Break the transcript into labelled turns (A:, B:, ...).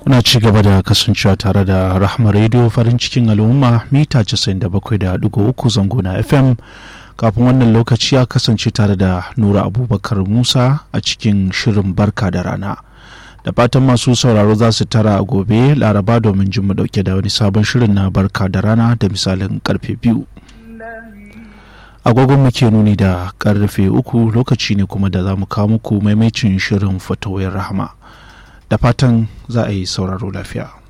A: kuna ci gaba da kasancewa tare da rahama radio farin cikin al'umma mita 97.3 zango na fm kafin wannan lokaci ya kasance tare da nura abubakar musa a cikin shirin barka da rana da fatan masu sauraro za su tara a gobe laraba domin jin mu dauke da wani sabon shirin na barka da rana da misalin karfe biyu agogon muke nuni da karfe uku lokaci ne kuma da za mu kawo muku maimacin shirin fatawar rahama da fatan za a yi sauraro lafiya